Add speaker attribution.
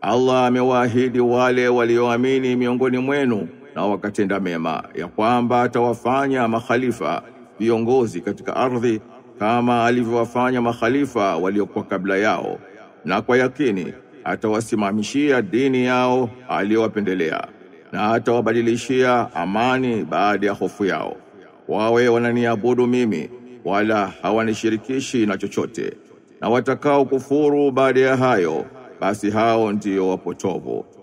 Speaker 1: Allah amewaahidi wale walioamini miongoni mwenu na wakatenda mema ya kwamba atawafanya makhalifa viongozi katika ardhi kama alivyowafanya makhalifa waliokuwa kabla yao na kwa yakini atawasimamishia dini yao aliyowapendelea na atawabadilishia amani baada ya hofu yao wawe wananiabudu mimi wala hawanishirikishi na chochote na watakao kufuru baada ya hayo basi hao ndio wapotovu